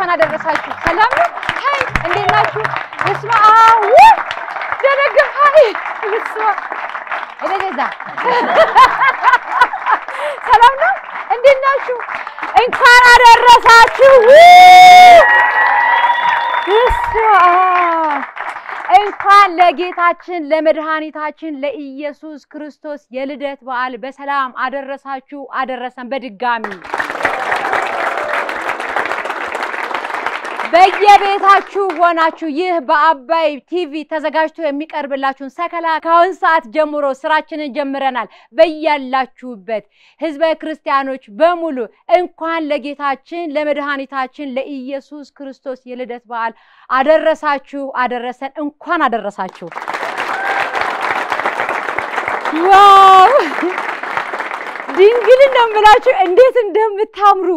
እንኳን አደረሳችሁ። ሰላም ነው? ሀይ እንዴት ናችሁ? እስማ አው ደነገር ሀይ እስማ እደገዛ ሰላም ነው? እንዴት ናችሁ? እንኳን አደረሳችሁ። እስማ እንኳን ለጌታችን ለመድኃኒታችን ለኢየሱስ ክርስቶስ የልደት በዓል በሰላም አደረሳችሁ አደረሰን። በድጋሚ በየቤታችሁ ሆናችሁ ይህ በአባይ ቲቪ ተዘጋጅቶ የሚቀርብላችሁን ሰከላ ከአሁን ሰዓት ጀምሮ ስራችንን ጀምረናል። በያላችሁበት ህዝበ ክርስቲያኖች በሙሉ እንኳን ለጌታችን ለመድኃኒታችን ለኢየሱስ ክርስቶስ የልደት በዓል አደረሳችሁ አደረሰን። እንኳን አደረሳችሁ። ዋው ድንግልን ነው የምላችሁ እንዴት እንደምታምሩ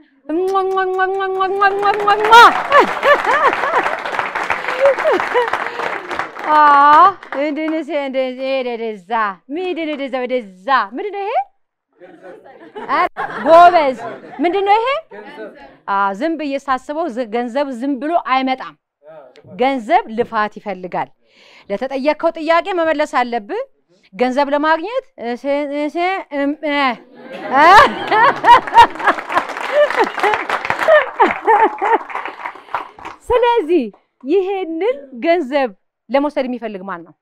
ወደዛ ምንድን ወደዛ ወደዛ ምንድን ነው ይሄ? ጎበዝ ምንድን ነው ይሄ? ዝም ብዬ ሳስበው ገንዘብ ዝም ብሎ አይመጣም። ገንዘብ ልፋት ይፈልጋል። ለተጠየቅከው ጥያቄ መመለስ አለብህ። ገንዘብ ለማግኘት ስለዚህ ይሄንን ገንዘብ ለመውሰድ የሚፈልግ ማን ነው?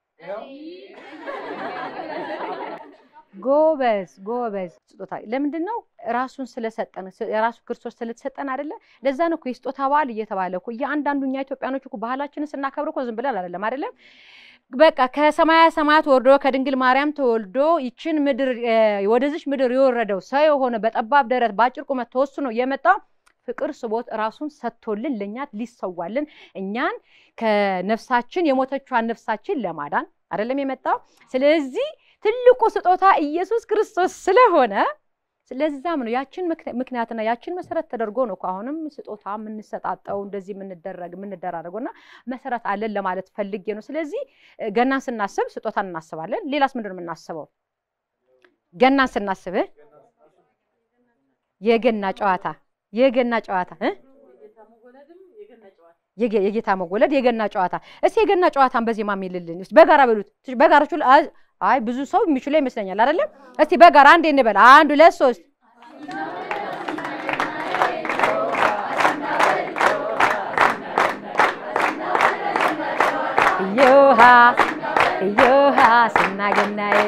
ጎበዝ ጎበዝ። ስጦታ ለምንድን ነው? ራሱን ስለሰጠን የራሱ ክርስቶስ ስለተሰጠን አይደለ? ለዛ ነው እኮ የስጦታ በዓል እየተባለ እኮ እያንዳንዱ እኛ ኢትዮጵያኖች እኮ ባህላችንን ስናከብር እኮ ዝም ብለን አይደለም አይደለም በቃ ከሰማያ ሰማያት ወርዶ ከድንግል ማርያም ተወልዶ ይችን ምድር ወደዚች ምድር የወረደው ሰው የሆነ በጠባብ ደረት በአጭር ቁመት ተወስኖ የመጣው ፍቅር ስቦት ራሱን ሰጥቶልን ለእኛ ሊሰዋልን እኛን ከነፍሳችን የሞተቿን ነፍሳችን ለማዳን አይደለም የመጣው። ስለዚህ ትልቁ ስጦታ ኢየሱስ ክርስቶስ ስለሆነ ስለዛም ነው ያችን ምክንያትና ያችን መሰረት ተደርጎ ነው አሁንም ስጦታ የምንሰጣጠው እንደዚህ የምንደረግ የምንደራረገው እና መሰረት አለን ለማለት ፈልጌ ነው። ስለዚህ ገናን ስናስብ ስጦታን እናስባለን። ሌላስ ምንድን ነው የምናስበው? ገናን ስናስብ የገና ጨዋታ የገና ጨዋታ የጌታ መወለድ የገና ጨዋታ። እስኪ የገና ጨዋታን በዜማ የሚልልን በጋራ በሉት። በጋራ አይ ብዙ ሰው የሚችለው ይመስለኛል አይደለም። እስቲ በጋራ አንዴ እንበል። አንድ ሁለት ሶስት። እዮሃ እዮሃ ስናገናዬ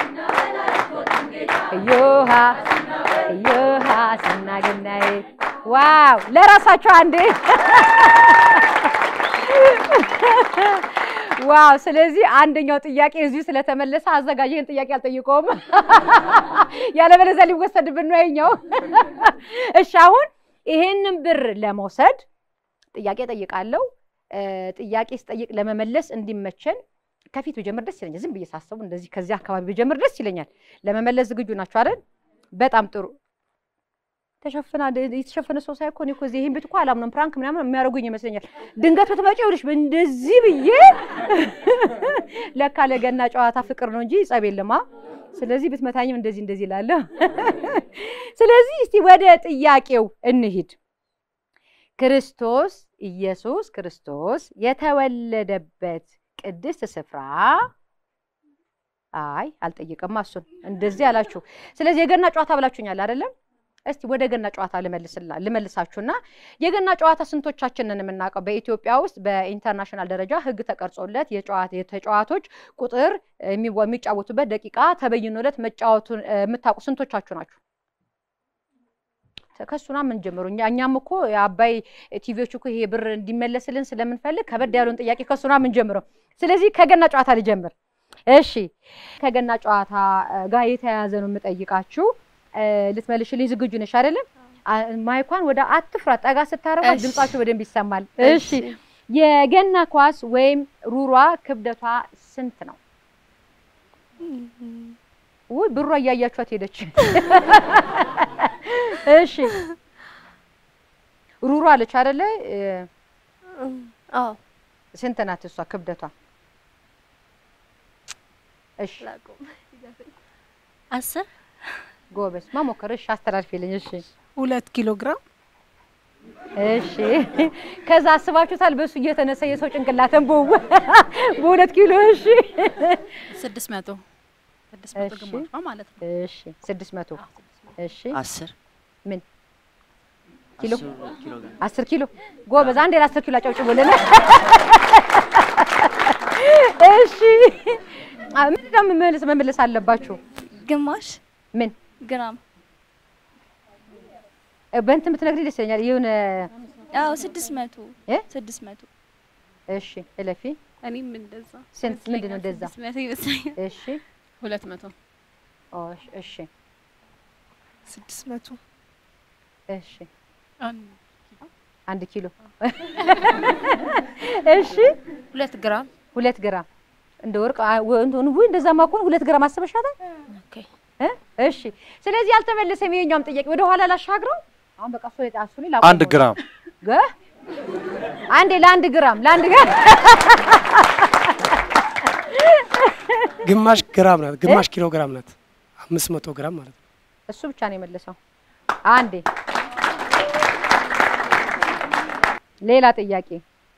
እዮሃ እዮሃ ስናገናዬ። ዋው ለራሳቸው አንዴ ዋው! ስለዚህ አንደኛው ጥያቄ እዚሁ ስለተመለሰ አዘጋጅ ይህን ጥያቄ አልጠይቀውም፣ ያለበለዚያ ሊወሰድብን ነው የኛው። እሺ አሁን ይሄንን ብር ለመውሰድ ጥያቄ ጠይቃለሁ። ጥያቄ ስጠይቅ ለመመለስ እንዲመቸን ከፊት ብጀምር ደስ ይለኛል። ዝም ብዬ ሳስቡ እንደዚህ ከዚህ አካባቢ ብጀምር ደስ ይለኛል። ለመመለስ ዝግጁ ናቸው አይደል? በጣም ጥሩ። ተሸፍና የተሸፈነ ሰው ሳይ እኮ እኔ እኮ እዚህ ይሄን ቤት እኮ አላምነውም። ፕራንክ ምናምን የሚያደርጉኝ ይመስለኛል። ድንገት ብትመጪ ይኸውልሽ እንደዚህ ብዬ ለካ ለገና ጨዋታ ፍቅር ነው እንጂ ጸብ የለማ። ስለዚህ ብትመታኝም እንደዚህ እንደዚህ እላለሁ። ስለዚህ እስቲ ወደ ጥያቄው እንሂድ። ክርስቶስ ኢየሱስ ክርስቶስ የተወለደበት ቅድስት ስፍራ አይ አልጠይቅም። እሱን እንደዚህ አላችሁ። ስለዚህ የገና ጨዋታ ብላችሁኛል አይደለም? እስቲ ወደ ገና ጨዋታ ልመልሳችሁና የገና ጨዋታ ስንቶቻችንን የምናውቀው? በኢትዮጵያ ውስጥ በኢንተርናሽናል ደረጃ ሕግ ተቀርጾለት የተጫዋቶች ቁጥር የሚጫወቱበት ደቂቃ ተበይኖለት መጫወቱን የምታውቁ ስንቶቻችሁ ናችሁ? ከሱና ምን ጀምሩ? እኛም እኮ የአባይ ቲቪዎች እኮ ይሄ ብር እንዲመለስልን ስለምንፈልግ ከበድ ያለውን ጥያቄ ከሱና ምን ጀምረው። ስለዚህ ከገና ጨዋታ ልጀምር። እሺ፣ ከገና ጨዋታ ጋር የተያያዘ ነው የምጠይቃችሁ። ልትመልሽልኝ ዝግጁ ነሽ አይደለም? ማይኳን ወደ አትፍራ ጠጋ ስታረጓት ድምጻችሁ በደንብ ይሰማል። እሺ የገና ኳስ ወይም ሩሯ ክብደቷ ስንት ነው? ውይ ብሯ እያያችኋት ሄደች። እሺ ሩሯ አለች አይደለ? አዎ ስንት ናት እሷ ክብደቷ? እሺ አስር ጎበዝ መሞከር። እሺ አስተላልፊልኝ። እሺ ሁለት ኪሎ ግራም እሺ ከዛ አስባችሁታል? በሱ እየተነሳ የሰው ጭንቅላትን በው በሁለት ኪሎ እሺ ስድስት መቶ ስድስት መቶ እሺ። ግማሿ ማለት ነው። እሺ ስድስት መቶ እሺ አስር ምን ኪሎ አስር ኪሎ ግራም አስር ኪሎ ጎበዝ፣ አንዴ ለአስር ኪሎ አጨብጭቡልን። እሺ አ- ምንድን ነው መመለስ መመለስ አለባችሁ? ግማሽ ምን ግራም እ፣ በእንትን ብትነግሪኝ ደስ ይለኛል። የሆነ አዎ ስድስት መቶ እ? ስድስት መቶ እሺ እለፊ እኔም እንደዛ ስንት ምንድን ነው እንደዛ? ስድስት መቶ ይመስለኛል። እሺ ሁለት መቶ ኦ፣ እሺ፣ እሺ ስድስት መቶ እሺ አንድ ኪሎ እሺ ሁለት ግራም ሁለት ግራም እንደ ወርቅ አ- ወ- እንትን ውይ እንደዛማ ከሆነ ሁለት ግራም አስበሻታል ኦኬ። እ? እሺ ስለዚህ አልተመለሰም። ይሄኛውም ጥያቄ ወደ ኋላ ላሻግረው። አሁን በቃ እሱ ላይ እሱ ላይ ላቆመው አንድ ነው። ግራም ገ አንዴ ለአንድ ግራም ለአንድ ግራም ግማሽ ግራም ናት። ግማሽ ኪሎ ግራም ናት። አምስት መቶ ግራም ማለት ነው። እሱ ብቻ ነው የመለሰው። አንዴ ሌላ ጥያቄ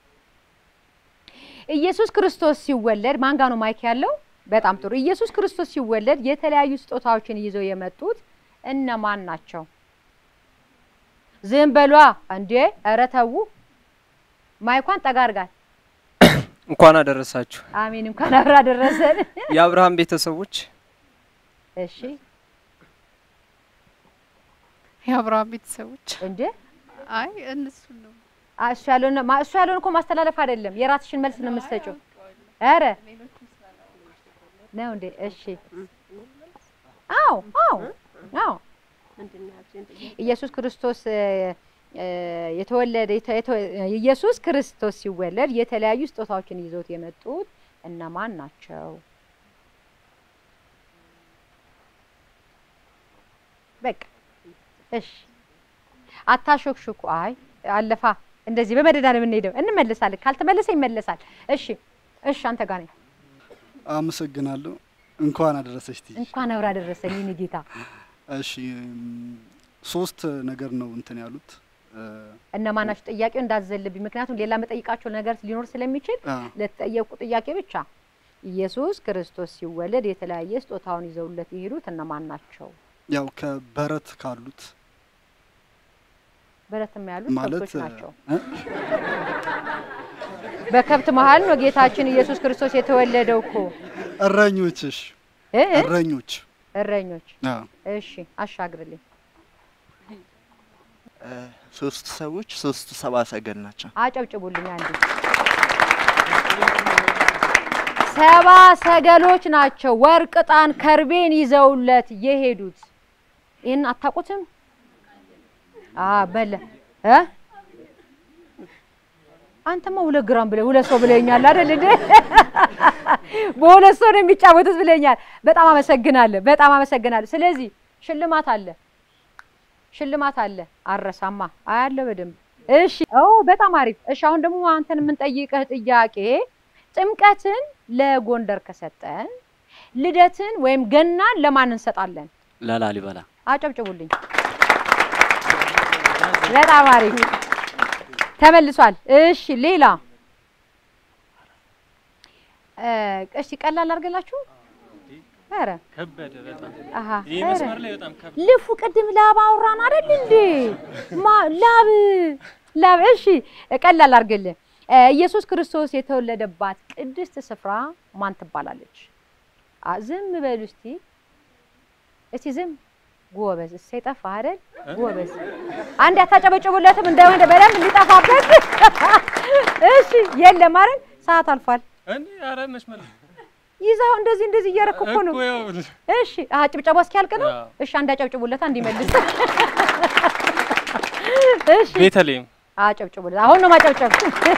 ኢየሱስ ክርስቶስ ሲወለድ ማን ጋ ነው ማይክ ያለው? በጣም ጥሩ። ኢየሱስ ክርስቶስ ሲወለድ የተለያዩ ስጦታዎችን ይዘው የመጡት እነማን ናቸው? ዝም በሏ እንዴ! ኧረ ተው። ማይኳን ጠጋ አድርጋት። እንኳን አደረሳችሁ አሜን። እንኳን አብራ ደረሰን። የአብርሃም ቤተሰቦች እሺ የአብርሃም ቤተሰቦች እንዴ አይ እነሱ ነው አ- እሱ ያለውን ነው- ማ- እሱ ያለውን እኮ ማስተላለፍ አይደለም፣ የራስሽን መልስ ነው የምትሰጪው። ኧረ ነው እንዴ? እሺ። አዎ አዎ አዎ ኢየሱስ ክርስቶስ እ፣ እ፣ የተወለደ የተ- የተ- ኢየሱስ ክርስቶስ ሲወለድ የተለያዩ ስጦታዎችን ይዘውት የመጡት እነማን ናቸው? በቃ እሺ፣ አታሾክሹኩ። አይ አለፋ እንደዚህ በመደዳ ነው የምንሄደው። እንመለሳለን። ካልተመለሰ ይመለሳል። እሺ እሺ፣ አንተ ጋር ነኝ። አመሰግናለሁ። እንኳን አደረሰች ትይ። እንኳን አብራ ደረሰኝ የእኔ ጌታ። እሺ እም፣ ሶስት ነገር ነው እንትን ያሉት እ፣ እነማን ናቸው? ጥያቄው እንዳዘልብኝ፣ ምክንያቱም ሌላ መጠይቃቸው ነገር ሊኖር ስለሚችል አ፣ ለተጠየቁ ጥያቄ ብቻ ኢየሱስ ክርስቶስ ሲወለድ የተለያየ ስጦታውን ይዘውለት የሄዱት እነማን ናቸው? ያው ከበረት ካሉት በረትም ያሉት ማለት ከብቶች ናቸው። እ፣ በከብት መሀል ነው ጌታችን ኢየሱስ ክርስቶስ የተወለደው እኮ እረኞችሽ እ እ? እረኞች እረኞች። አ፣ እሺ አሻግርልኝ። እ፣ ሶስት ሰዎች ሶስት ሰብአ ሰገል ናቸው። አጨብጭቡልኝ አንዴ። ሰባ ሰገሎች ናቸው ወርቅ፣ ዕጣን፣ ከርቤን ይዘውለት የሄዱት። ይህን አታውቁትም? አ በለ እ አንተማ ሁለት ግራም ብለህ ሁለት ሰው ብለኛል አይደል እንዴ? በሁለት ሰው ነው የሚጫወቱት ብለኛል። በጣም አመሰግናለሁ። በጣም አመሰግናለሁ። ስለዚህ ሽልማት አለ ሽልማት አለ። አረሳማ አያለ በደንብ እሺ። ኦ በጣም አሪፍ። እሺ አሁን ደግሞ አንተን የምንጠይቅህ ጥያቄ ጥምቀትን ለጎንደር ከሰጠን ልደትን ወይም ገናን ለማን እንሰጣለን? ለላሊበላ አጨብጭቡልኝ። በጣም አሪፍ ተመልሷል። እሺ ሌላ እ፣ እሺ ቀላል አድርገላችሁ። ኧረ ከበደ በጣም አሃ ይህ ኧረ መስመር ላይ በጣም ከበደ ልፉ ቅድም ላብ አውራን አይደል እንዴ? ማ ላብ ላብ። እሺ ቀላል አድርግልህ። እ፣ ኢየሱስ ክርስቶስ የተወለደባት ቅድስት ስፍራ ማን ትባላለች? አ ዝም በሉ እስቲ እስቲ ዝም ጎበዝ። እሰይ ጠፋ አይደል? ጎበዝ። አንድ አታጨበጭቡለትም እንደሆነ በደንብ እንዲጠፋበት። እሺ የለም አይደል? ሰዓት አልፏል። እንዴ ኧረ መስመር ላይ ይዛው እንደዚህ እንደዚህ እያረክ እኮ ነው። እኮ ይኸውልህ። እሺ አሀ ጭብጨባ እስኪያልቅ ነው። አዎ። እሺ አንድ አጨብጭቡለታ እንዲመልስ። እሺ ቤተልሔም አጨብጭቡለት። አሁን ነው ማጨብጨብ።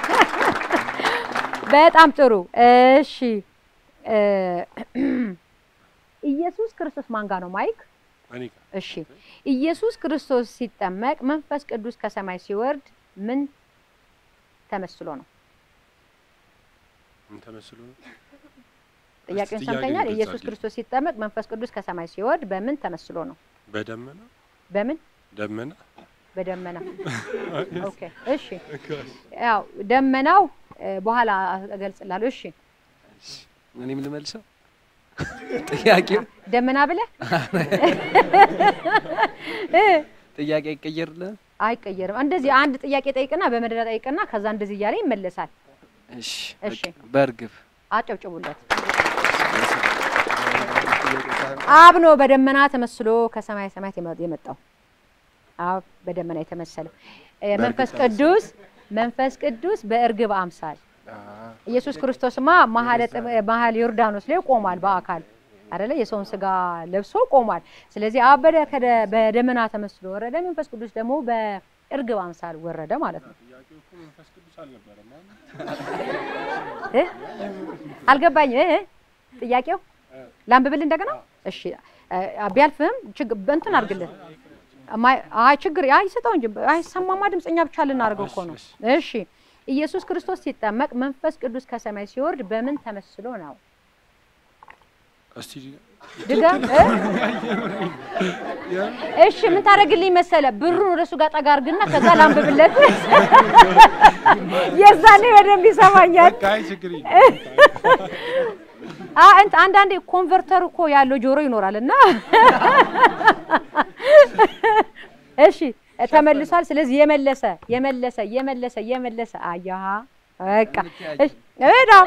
በጣም ጥሩ። እሺ እ፣ ኢየሱስ ክርስቶስ ማን ጋር ነው ማይክ? እኔ ጋር እሺ ኢየሱስ ክርስቶስ ሲጠመቅ መንፈስ ቅዱስ ከሰማይ ሲወርድ ምን ተመስሎ ነው? ምን ተመስሎ ነው? ጥያቄውን ጥያቄውን ሰምተኛል። ግልጽ ኢየሱስ አድርጊ። ክርስቶስ ሲጠመቅ መንፈስ ቅዱስ ከሰማይ ሲወርድ በምን ተመስሎ ነው? በደመና በምን ደመና በደመና ኦኬ። እሺ ያው ደመናው እ፣ በኋላ እገልጽላለሁ። እሺ እኔም ልመልሰው ጥያቄው ደመና ብለህ እ፣ ጥያቄ ይቀየርልህ። አይቀየርም። እንደዚህ አንድ ጥያቄ ጠይቅና በመደዳ ጠይቅና ከዛ እንደዚህ እያለ ይመለሳል። እሺ እሺ። በቃ በእርግብ አጨብጭቡለት። አብ ነው በደመና ተመስሎ ከሰማይ ሰማያት የመ- የመጣው አብ በደመና የተመሰለው እ፣ መንፈስ ቅዱስ መንፈስ ቅዱስ በእርግብ አምሳል ኢየሱስ ክርስቶስማ መሀለ ጥብ- መሀል ዮርዳኖስ ላይ ቆሟል በአካል አይደለ የሰውን ስጋ ለብሶ ቆሟል። ስለዚህ አብ በደ- ከደ- በደመና ተመስሎ ወረደ፣ መንፈስ ቅዱስ ደግሞ በእርግብ አምሳል ወረደ ማለት ነው። እ? አልገባኝ እ? ጥያቄው ላንብብል እንደገና። እሺ እ፣ ቢያልፍህም ችግ- እንትን አድርግልን። ማይ- አይ ችግር አይ ስጠው እንጂ አይሰማማ ድምፀኛ ብቻ ልናደርገው እኮ ነው። እሺ ኢየሱስ ክርስቶስ ሲጠመቅ መንፈስ ቅዱስ ከሰማይ ሲወርድ በምን ተመስሎ ነው? እስቲ ድገም እ? እሺ ምን ታደርግልኝ መሰለ? ብሩን ወደ እሱ ጋር ጠጋ አድርግና ከዛ ላንብብለት። የዛኔ በደንብ ይሰማኛል። አይ ችግር አ እንት አንዳንዴ ኮንቨርተር እኮ ያለው ጆሮ ይኖራል እና እሺ ተመልሷል። ስለዚህ የመለሰ የመለሰ የመለሰ የመለሰ አያሃ በቃ እሺ በጣም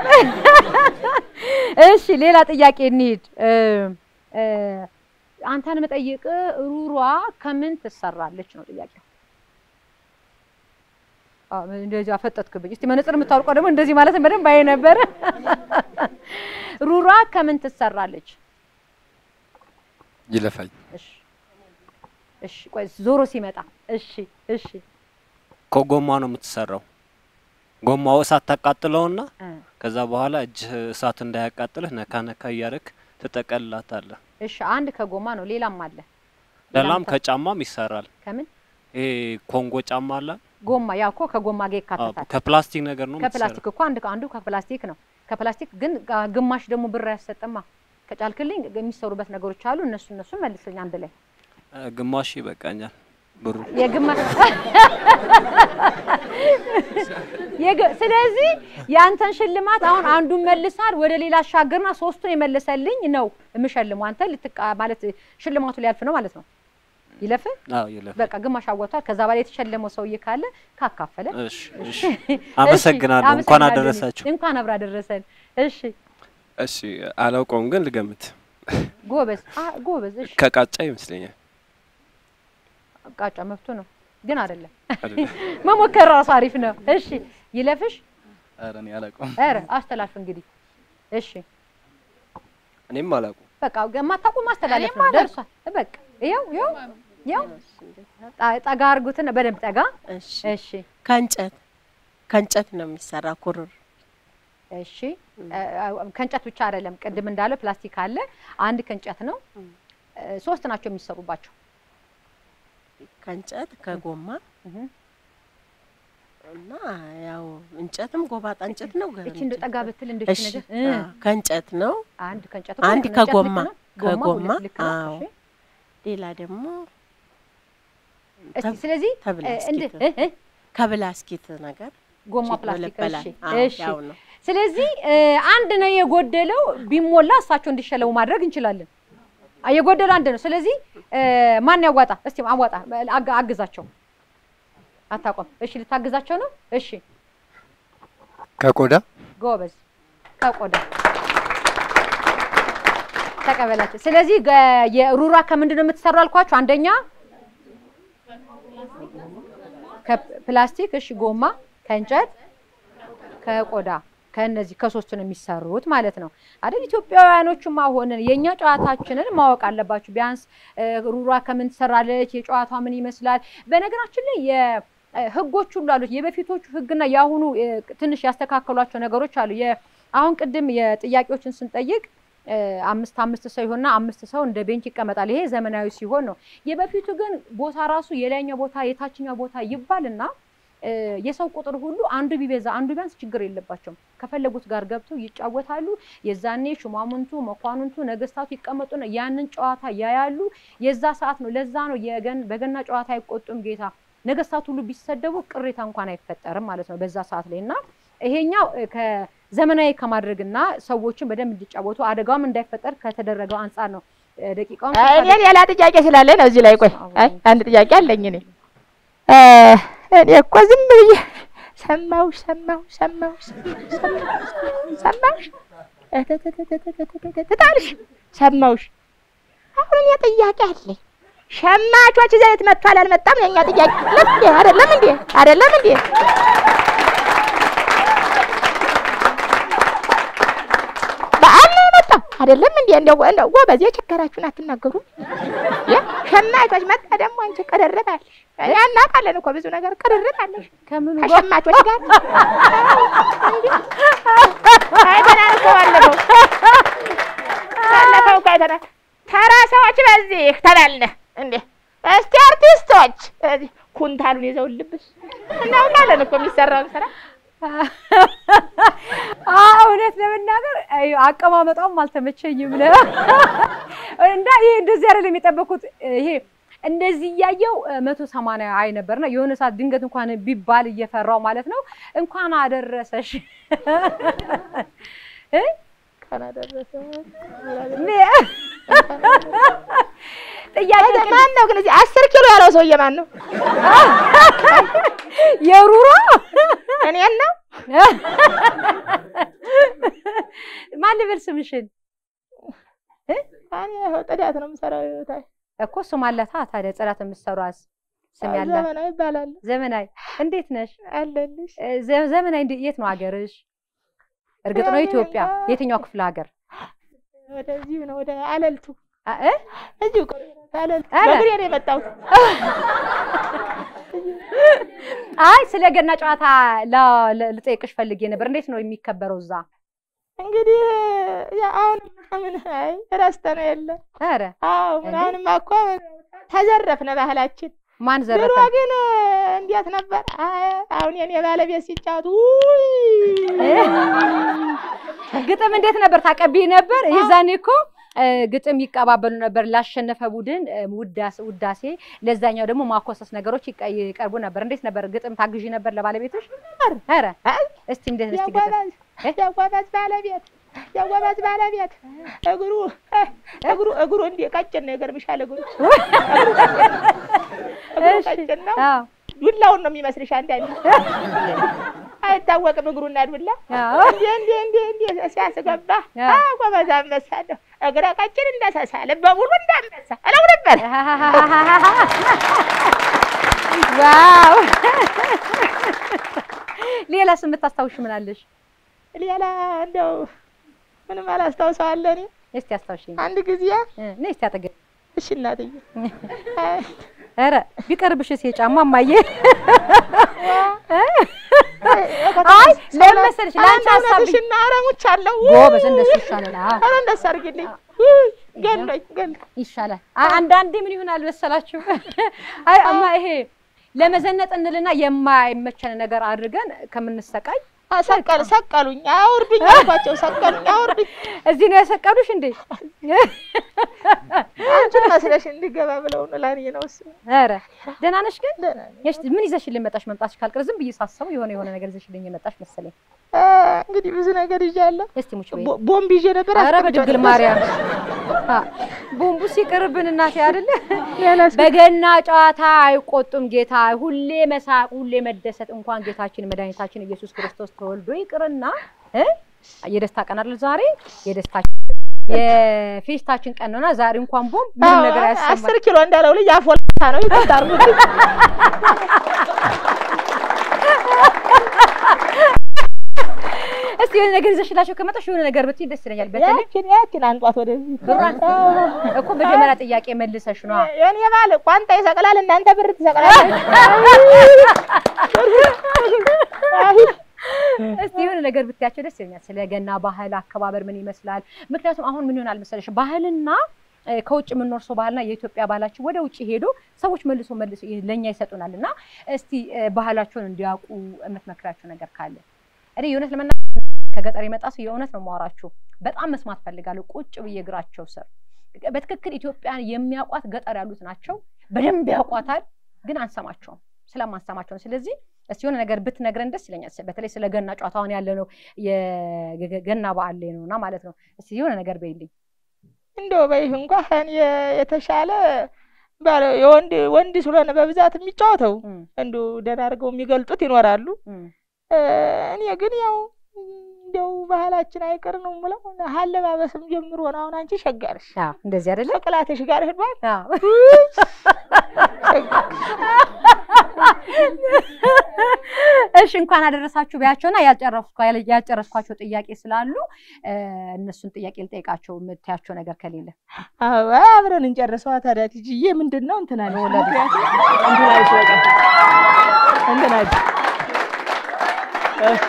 እሺ ሌላ ጥያቄ እንሂድ። እ እ አንተን መጠይቅ ሩሯ ከምን ትሰራለች ነው ጥያቄው። አ እንደዚህ አፈጠጥክብኝ። እስቲ መነጽር የምታውቀው ደግሞ እንደዚህ ማለት በደንብ አይ ነበር። ሩሯ ከምን ትሰራለች? ይለፋኝ እሺ እሺ፣ ቆይ ዞሮ ሲመጣ እሺ እሺ ከጎማ ነው የምትሰራው። ጎማው እሳት ታቃጥለውና እ ከዛ በኋላ እጅህ እሳት እንዳያቃጥልህ ነካ ነካ እያደረክ ትጠቀልላታለህ። እሺ አንድ ከጎማ ነው። ሌላም አለ። ሌላም ሌላም ከጫማም ይሰራል። ከምን ይሄ ኮንጎ ጫማ አለ። ጎማ? ያው እኮ ከጎማ ጋር አዎ፣ ይካተታል። ከፕላስቲክ ነገር ነው ከፕላስቲክ እኮ አንድ አንዱ ከፕላስቲክ ነው። ከፕላስቲክ ግን ጋ- ግማሽ ደግሞ ብር አያሰጥማ። ከጫልክልኝ የሚሰሩበት ነገሮች አሉ። እነሱ እነሱ መልስልኝ አንድ ላይ የምትሰራው። እ፣ ግማሽ ይበቃኛል ብሩ። የግማሽ የግ- ስለዚህ ያንተን ሽልማት አሁን አንዱን መልሳል ወደ ሌላ አሻገርና ሶስቱን የመለሰልኝ ነው የምሸልመው። አንተ ልትቃ ማለት ሽልማቱ ሊያልፍ ነው ማለት ነው። ይለፍ አዎ ይለፍ። በቃ ግማሽ አወጥቷል። ከዛ በላይ የተሸለመው ሰውዬ ካለ ካካፈለ እሺ እሺ። አመሰግናለሁ። እንኳን አመሰግናለሁ። አደረሳችሁ። እንኳን አብራ ደረሰን። እሺ እሺ አላውቀውም ግን ልገምት ጎበዝ አ- ጎበዝ። እሺ ከቃጫ ይመስለኛል ቃጫ መብቱ ነው ግን አይደለም። አይደለም? መሞከር ራሱ አሪፍ ነው። እሺ ይለፍሽ። ኧረ እኔ አላውቀውም። ኧረ አስተላልፍ እንግዲህ። እሺ እኔም አላውቀውም በቃ የማታውቁ ማስተላለፍ ነው። ደርሷል። በቃ ይኸው ይኸው ይኸው ጣ- ጠጋ አድርጉትና በደንብ ጠጋ። እሺ እሺ ከእንጨት ከእንጨት ነው የሚሰራ ኩርር እሺ እ- እ- ከእንጨት ብቻ አይደለም። ቅድም እንዳለው ፕላስቲክ አለ። አንድ ከእንጨት ነው። እ፣ ሶስት ናቸው የሚሰሩባቸው። ከእንጨት ከጎማ እህ። እና ያው እንጨትም ጎባጣ እንጨት ነው። ገ- እቺ እንደ ጠጋ ብትል እንደ እሺ ነገር እ፣ አዎ፣ ከእንጨት ነው። አንድ ከእንጨት አንድ እኮ ነው። እንጨት ከጎማ ልክ ነው። ጎማው ከጎማ ሁለት ልክ ነው። አዎ። እሺ ሌላ ደግሞ እስቲ ተብ- ስለዚህ እ፣ እንደ ተብላስኪት እ፣ እ፣ ከብላስኪት ነገር ጎማ ቺ ፕላስቲክ ይበለበላል። እሺ አዎ፣ እሺ ያው ነው። ስለዚህ እ፣ አንድ ነው የጎደለው። ቢሞላ እሳቸው እንዲሸለሙ ማድረግ እንችላለን። አ፣ የጎደለው አንድ ነው። ስለዚህ እ፣ ማን ያዋጣ? እስቲ አዋጣ፣ አግ- አግዛቸው። አታውቅም? እሺ ልታግዛቸው ነው? እሺ ከቆዳ ጎበዝ፣ ከቆዳ ተቀበላቸው። ስለዚህ ገ- የሩራ ከምንድን ነው የምትሰራው አልኳችሁ? አንደኛ ከፕላስቲክ፣ እሺ፣ ጎማ፣ ከእንጨት፣ ከቆዳ ከእነዚህ ከሶስቱ ነው የሚሰሩት ማለት ነው አይደል? ኢትዮጵያውያኖቹማ ሆነን የእኛ ጨዋታችንን ማወቅ አለባችሁ። ቢያንስ እ፣ ሩራ ከምን ትሰራለች፣ የጨዋቷ ምን ይመስላል። በነገራችን ላይ የ- እ፣ ህጎች ሁሉ አሉት። የበፊቶቹ ህግና የአሁኑ እ፣ ትንሽ ያስተካከሏቸው ነገሮች አሉ። የ- አሁን ቅድም የጥያቄዎችን ስንጠይቅ እ፣ አምስት አምስት ሰው ይሆንና አምስት ሰው እንደ ቤንች ይቀመጣል። ይሄ ዘመናዊ ሲሆን ነው። የበፊቱ ግን ቦታ ራሱ የላይኛው ቦታ የታችኛው ቦታ ይባልና እ፣ የሰው ቁጥር ሁሉ አንዱ ቢበዛ አንዱ ቢያንስ ችግር የለባቸውም። ከፈለጉት ጋር ገብተው ይጫወታሉ። የዛኔ ሹማምንቱ፣ መኳንንቱ፣ ነገስታቱ ይቀመጡና ያንን ጨዋታ ያያሉ። የዛ ሰዓት ነው። ለዛ ነው የገን በገና ጨዋታ አይቆጡም ጌታ ነገስታት ሁሉ ቢሰደቡ ቅሬታ እንኳን አይፈጠርም ማለት ነው በዛ ሰዓት ላይ እና ይሄኛው እ፣ ከዘመናዊ ከማድረግና ሰዎችን በደንብ እንዲጫወቱ አደጋውም እንዳይፈጠር ከተደረገው አንጻር ነው። እ፣ ደቂቃውም አይ፣ እኔ ሌላ ጥያቄ ስላለ ነው እዚህ ላይ ቆይ። አይ አንድ ጥያቄ አለኝ እኔ እ፣ እኔ እኮ ዝም ብዬ ሰማሁሽ ሰማሁሽ ሰማሁሽ ሰማሁሽ ሰማሁሽ ትታልሽ ሰማሁሽ። አሁን እኔ ጥያቄ አለኝ። ሸማቾች ዘይት መጥቷል አልመጣም? የእኛ ጥያቄ ለምን አይደለም እንዴ? አይደለም እንዴ? በዓል ነው የመጣው አይደለም እንዴ? እንደው እንደው ጎበዝ የቸገራችሁን አትናገሩ። ያ ሸማቾች መጣ ደግሞ አንቺ ቅርርባለሽ። እኛ እናውቃለን እኮ ብዙ ነገር ቅርርባለሽ ከምኑ ከሸማቾች ጋር አይተናል እኮ ባለፈው ባለፈው እኮ አይተናል። ተራ ሰዎች በዚህ ተባልነ እንዴ እስቲ አርቲስቶች እዚህ ኩንታሉን ይዘው ልብስ እናውቃለን እኮ የሚሰራውን ስራ አዎ እውነት ለመናገር አይ፣ አቀማመጧም አልተመቸኝም ለ እና ይሄ እንደዚህ አይደለም የጠበኩት። ይሄ እንደዚህ እያየው መቶ ሰማንያ አይ ነበርና የሆነ ሰዓት ድንገት እንኳን ቢባል እየፈራው ማለት ነው። እንኳን አደረሰሽ እ? እንኳን አደረሰ ጥያቄ ግን ማን ነው ግን እዚህ አስር ኪሎ ያለው ሰውዬ ማን ነው? የሩሮ እኔን ነው ማን ልበል ስምሽን እኔ ይኸው ጽዳት ነው የምሰራው። ታይ እኮ ስም አለታ ታዲያ ጽዳት የምትሰሯስ ስም ያላት ዘመናዊ ይባላል ዘመናዊ እንዴት ነሽ? አለልሽ። እ፣ ዘ- ዘመናዊ እንደ- የት ነው ሀገርሽ? እርግጥ ነው ያው ኢትዮጵያ። እኔ- የትኛው ክፍለ ሀገር? ወደዚሁ ነው ወደ አለልቱ አ- እ? እዚሁ ቅርብ ነው፣ አለልቱ ኧረ! በእግሬ ነው የመጣሁት። አይ ስለ ገና ጨዋታ ላ- ለ- ልጠይቅሽ ፈልጌ ነበር። እንዴት ነው የሚከበረው እዛ? እንግዲህ ያ አሁን ምን አይ ረስተነው የለ ኧረ አዎ ምን አሁንማ እኮ ተዘረፍነ ባህላችን። ማን ድሮ ዘረፈ? ግን እንዴት ነበር? አይ አሁን የኔ ባለቤት ሲጫወቱ ግጥም እንዴት ነበር? ታቀብይ ነበር? የዛኔ እኮ እ፣ ግጥም ይቀባበሉ ነበር። ላሸነፈ ቡድን እ፣ ውዳሴ ውዳሴ፣ ለዛኛው ደግሞ ማኮሰስ ነገሮች ይቀ- ይቀርቡ ነበር። እንዴት ነበር? ግጥም ታግዢ ነበር ለባለቤቶች? ኧረ እስቲ እንዴት እስቲ ግጥም ያጓባዝ ያጓባዝ ባለቤት ያጓባዝ ባለቤት እግሩ እግሩ እግሩ እንዴ ቀጭን ነው ይገርምሻል። እግሩ እግሩ ቀጭን ነው። አዎ ዱላውን ነው የሚመስልሽ አንዳንዴ አይታወቅም እግሩና ዱላ አዎ እንዴ እንዴ እንዴ እንዴ ሲያስገባ አዎ። ጎበዝ አንበሳ ነው። እግረ ቀጭን እንዳሳሳ ልበ ሙሉ እንዳንበሳ እለው ነበር። ዋው ሌላስ የምታስታውሽ ምን አለሽ? ሌላ እንደው ምንም አላስታውሰዋለሁ እኔ እስቲ አስታውሽኝ። አንድ ጊዜ እ፣ ነይ እስቲ አጠገብ እሺ እናትዬ ኧረ ቢቀርብሽስ የጫማ እማዬ አይ ለምን መሰለሽ ለአንቺ ሀሳብ ብዬ- እውነትሽን ነው። ኧረ ሙቻለሁ። ጎበዝ እንደሱ ይሻላል። አዎ ኧረ እንደሱ አድርጊልኝ። ውይ፣ ገሎኝ ገሎኝ። ይሻላል። አ- አንዳንዴ ምን ይሆናል መሰላችሁ? አይ እማ ይሄ ለመዘነጥ እንልና የማይመቸን ነገር አድርገን ከምንሰቃይ አ፣ ሰቀል ሰቀሉኝ፣ አውርዱኝ አልኳቸው። ሰቀሉኝ፣ አውርዱኝ። እዚህ ነው ያሰቀሉሽ እንዴ? አንቺን መስለሽ እንዲገባ ብለው ነው ለእኔ ነው እሱ። ኧረ ደህና ነሽ ግን? ደህና ነኝ። እሺ ምን ይዘሽልኝ መጣሽ? መምጣትሽ ካልቀረ ዝም ብዬ ሳስበው የሆነ የሆነ ነገር ይዘሽልኝ የመጣሽ መሰለኝ። አ፣ እንግዲህ ብዙ ነገር ይዣለሁ። እስቲ ሙች በይ። ቦ- ቦምብ ይዤ ነበር። ኧረ አስቀምጬው በድንግል ነበር። ማርያም አ፣ ቦምቡ ሲቀርብን እናቴ አይደለ ሌላስ? በገና ጨዋታ አይቆጡም ጌታ ሁሌ መሳቅ ሁሌ መደሰት እንኳን ጌታችን መድኃኒታችን ኢየሱስ ክርስቶስ ተወልዶ ይቅርና እ የደስታ ቀን አይደል ዛሬ የደስታችን የፌስታችን ቀን ነውና ዛሬ እንኳን ቦምብ ምንም አዎ፣ ነገር ያሰማል አስር ኪሎ እንዳለው ልጅ አፎልታ ነው ይቆጣሩ። እስቲ የሆነ ነገር ይዘሽላቸው ከመጣሽ የሆነ ነገር ብትይ ደስ ይለኛል በተለይ ያችን ያችን አንጧት ወደዚህ ብሯን እኮ መጀመሪያ ጥያቄ መልሰሽ ነው የኔ ባል ቋንጣ ይሰቅላል፣ እናንተ ብር ትሰቅላላችሁ። አይ፣ እስቲ የሆነ ነገር ብትያቸው ደስ ይለኛል። ስለ ገና ባህል አከባበር ምን ይመስላል? ምክንያቱም አሁን ምን ይሆናል መሰለሽ ባህልና እ፣ ከውጭ የምንኖር ሰው ባህልና የኢትዮጵያ ባህላችን ወደ ውጭ ሄዶ ሰዎች መልሶ መልሶ ይ- ለእኛ ይሰጡናል እና እስቲ እ፣ ባህላቸውን እንዲያውቁ የምትመክራቸው ነገር ካለ እኔ የእውነት ለመናገር ከገጠር የመጣ ሰው የእውነት ነው የማወራችሁ። በጣም መስማት ፈልጋለሁ ቁጭ ብዬ እግራቸው ስር በትክክል ኢትዮጵያን የሚያውቋት ገጠር ያሉት ናቸው። በደንብ ያውቋታል፣ ግን አንሰማቸውም። ስለማንሰማቸው ነው። ስለዚህ እስቲ የሆነ ነገር ብትነግረን ደስ ይለኛል። በተለይ ስለ ገና ጨዋታ አሁን ያለ ነው የገና በዓል ላይ ነውና ማለት ነው። እስቲ የሆነ ነገር በይልኝ። እንደው በይህ እንኳን የ- የተሻለ ባለ የወንድ ወንድ ስለሆነ በብዛት የሚጫወተው እም፣ እንዱ ደህና አድርገው የሚገልጡት ይኖራሉ። እም። እ፣ እኔ ግን ያው እንደው ባህላችን አይቀር ነው የምለው አለባበስም ጀምሮ ነው። አሁን አንቺ ሸጋርሽ አዎ፣ እንደዚህ አይደለ? ጭቅላትሽ ጋር ሄዷል። አዎ። እሺ እንኳን አደረሳችሁ ቢያቸውና ያልጨረስኳ- ያልጨረስኳቸው ጥያቄ ስላሉ እ፣ እነሱን ጥያቄ ልጠይቃቸው የምታያቸው ነገር ከሌለ አዎ አብረን እንጨርሰዋ ታዲያ ትጅዬ ምንድን ነው እንትና ነው ምክንያቱም እንትናሽ በቃ እንትናሽ እ፣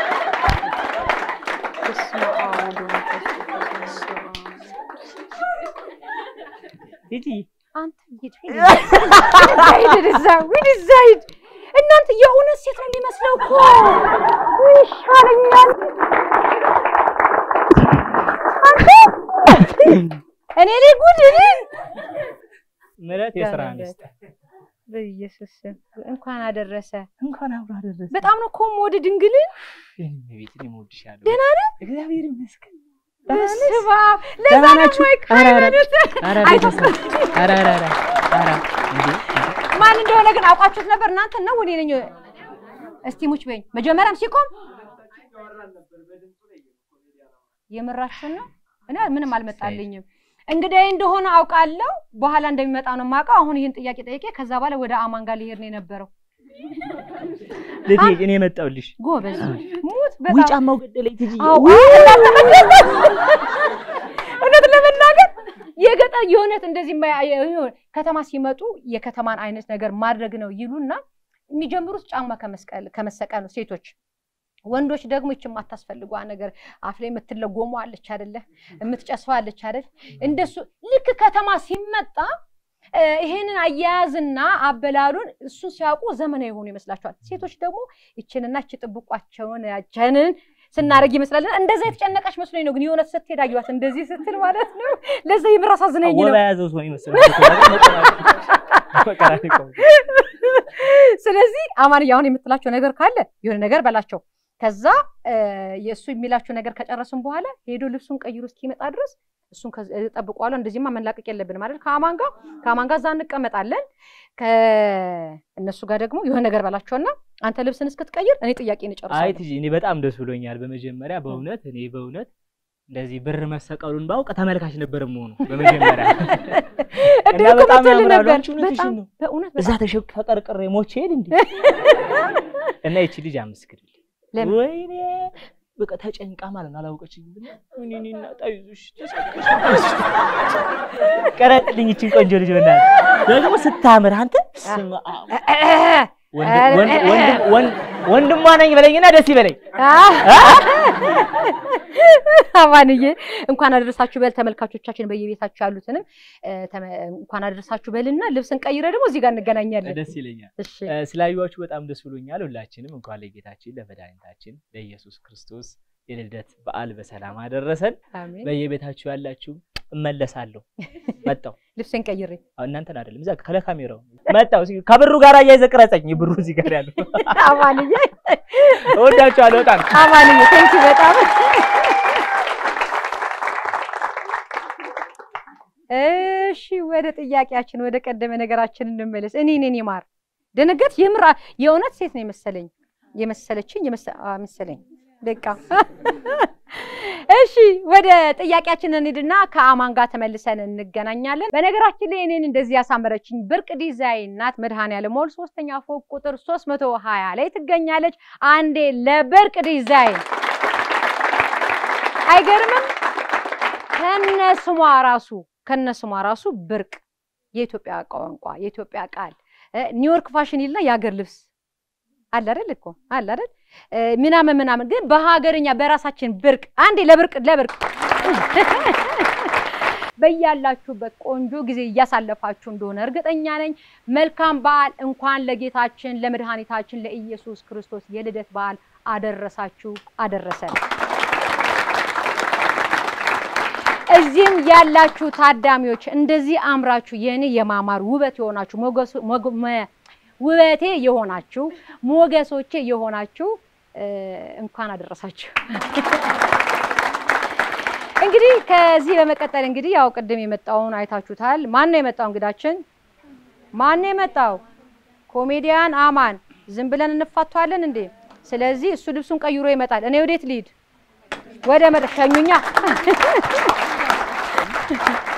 ቲጂ አንተ ሂድ ሂድ ሂድ እዛ ሂድ እዛ ሂድ። እናንተ የእውነት ሴት ነው የሚመስለው እኮ ይሻለኛል። አንተ እኔ ላይ ጉድ እኔ ምረት የስራ ሚስት በኢየሱስ ስም እንኳን አደረሰ። እንኳን አብሮ አደረሰ። በጣም ነው እኮ የምወድ ድንግል ቤት እኔ እወድሻለሁ። ደህና ነህ? እግዚአብሔር ይመስገን። በስመ አብ። ለዛ ደህና ነው ናችሁ? ማይክ ኧረ ኧረ ሃይማኖት ኧረ አይቶ- ቤተሰብ ኧረ ኧረ ኧረ ኧረ እንዴ ማን እንደሆነ ግን አውቃችሁት ነበር እናንተ ነው እኔ ነኝ? እስቲ ሙች በይኝ። መጀመሪያም ሲቆም የምራችሁን ነው? እኔ ምንም አልመጣልኝም። እንግዲህ እንደሆነ አውቃለሁ። በኋላ እንደሚመጣ ነው የማውቀው። አሁን ይህን ጥያቄ ጠይቄ ከዛ በኋላ ወደ አማን ጋር ሊሄድ ነው የነበረው። ልቴ እኔ መጣሁልሽ። ጎበዝ ሙት ውይ በጣም ጫማው ገደለኝ ትጂ አዎ፣ እውነት ለመናገር የገጠር የእውነት እንደዚህ ማ- የሆነ ከተማ ሲመጡ የከተማን አይነት ነገር ማድረግ ነው ይሉና የሚጀምሩት ጫማ ከመስቀል ከመሰቀል ነው ሴቶች። ወንዶች ደግሞ ይች የማታስፈልጓ ነገር አፍ ላይ የምትለጎሙ አለች አይደለ? የምትጨስዋ አለች አይደል? እንደሱ ልክ ከተማ ሲመጣ እ፣ ይሄንን አያያዝና አበላሉን እሱን ሲያውቁ ዘመናዊ የሆኑ ይመስላቸዋል። ሴቶች ደግሞ ይችንና ይች ጥብቋቸውን ያቸንን ስናደርግ ይመስላል። እንደዛ የተጨነቀች መስሎኝ ነው፣ ግን የሆነ ስትሄድ አየኋት እንደዚህ ስትል ማለት ነው። ለዛ የምር አሳዝነኝ ነው። ወባ የያዘው ሰው ይመስላል። ስለዚህ አማንዬ አሁን የምትላቸው ነገር ካለ የሆነ ነገር በላቸው። ከዛ እ፣ የእሱ የሚላቸው ነገር ከጨረስን በኋላ ሄዶ ልብሱን ቀይሮ እስኪመጣ ድረስ እሱን ጠብቋለሁ። እንደዚህማ መላቀቅ የለብንም አይደል? ከአማን ጋር ከአማን ጋር እዛ እንቀመጣለን። ከእነሱ ጋር ደግሞ የሆነ ነገር በላቸውና አንተ ልብስን እስክትቀይር እኔ ጥያቄ አይ እንጨርሳለን። ትጂ እኔ በጣም ደስ ብሎኛል። በመጀመሪያ በእውነት እኔ በእውነት እንደዚህ ብር መሰቀሉን ባውቅ ተመልካች ነበር የምሆኑ በመጀመሪያ እድል እና እኮ በጣም መቶልህ ያምራሉ። ነበር። አንቺ እውነትሽን በጣም ነው። በእውነት እዛ በጣም ተሸክ ተቀርቅሬ ሞቼ ሄድ እንዴ እና ይቺ ልጅ አመስግድልኝ። ለምን? ወይኔ በቃ ተጨንቃ ማለት ነው አላውቀችኝም። እኔና ጣይዙሽ ቀረጥልኝ ይችን ቆንጆ ልጅ በእናትህ ደግሞ ስታምር አንተ ስማ ወንድ- ወንድ- ወንድ- ወንድ- ወንድሟ ነኝ በለኝና ደስ ይበለኝ። አማንዬ እንኳን አደረሳችሁ በል። ተመልካቾቻችን በየቤታችሁ ያሉትንም እ፣ ተመ- እንኳን አደረሳችሁ በልና ልብስን ቀይረ ደግሞ እዚህ ጋር እንገናኛለን። ደስ ይለኛል። እሺ እ፣ ስላዩዋችሁ በጣም ደስ ብሎኛል። ሁላችንም እንኳን ለጌታችን ለመድኃኒታችን ለኢየሱስ ክርስቶስ የልደት በዓል በሰላም አደረሰን። አሜን። በየቤታችሁ ያላችሁ እመለሳለሁ። መጣሁ። ልብስን ቀይሬ አዎ፣ እናንተን አይደለም እዛ ከለካሜራው መጣሁ። እስኪ ከብሩ ጋር አያይዘህ ቅረጸኝ። ብሩ እዚህ ጋር ያለው አማንዬ እወዳችኋለሁ በጣም አማንዬ ቴንኪ በጣም እሺ ወደ ጥያቄያችን ወደ ቀደመ ነገራችን እንመለስ። እኔ እኔን ይማር ደነገጥ የምራ የእውነት ሴት ነው የመሰለኝ የመሰለችኝ የመሰ- አ፣ መሰለኝ በቃ እሺ ወደ ጥያቄያችን እንሂድና ከአማን ጋር ተመልሰን እንገናኛለን። በነገራችን ላይ እኔን እንደዚህ ያሳመረችኝ ብርቅ ዲዛይን ናት። መድኃኔዓለም ሞል ሶስተኛ ፎቅ ቁጥር 320 ላይ ትገኛለች። አንዴ ለብርቅ ዲዛይን አይገርምም? ከነ ስሟ ራሱ ከነ ስሟ ራሱ ብርቅ የኢትዮጵያ ቋንቋ የኢትዮጵያ ቃል እ፣ ኒውዮርክ ፋሽን ይልና የሀገር ልብስ አለ አይደል እኮ አለ አይደል እ፣ ምናምን ምናምን ግን በሀገርኛ በራሳችን ብርቅ አንዴ ለብርቅ ለብርቅ በያላችሁበት ቆንጆ ጊዜ እያሳለፋችሁ እንደሆነ እርግጠኛ ነኝ። መልካም በዓል። እንኳን ለጌታችን ለመድኃኒታችን ለኢየሱስ ክርስቶስ የልደት በዓል አደረሳችሁ አደረሰን። እዚህም ያላችሁ ታዳሚዎች እንደዚህ አምራችሁ የእኔ የማማር ውበት የሆናችሁ ሞገሱ- ሞግ- መ- ውበቴ የሆናችሁ ሞገሶቼ የሆናችሁ እ፣ እንኳን አደረሳችሁ። እንግዲህ ከዚህ በመቀጠል እንግዲህ ያው ቅድም የመጣውን አይታችሁታል። ማን ነው የመጣው እንግዳችን? ማን ነው የመጣው? ኮሜዲያን አማን። ዝም ብለን እንፋቷለን እንዴ? ስለዚህ እሱ ልብሱን ቀይሮ ይመጣል። እኔ ወዴት ልሂድ? ወደ መድረክ ሸኙኛ።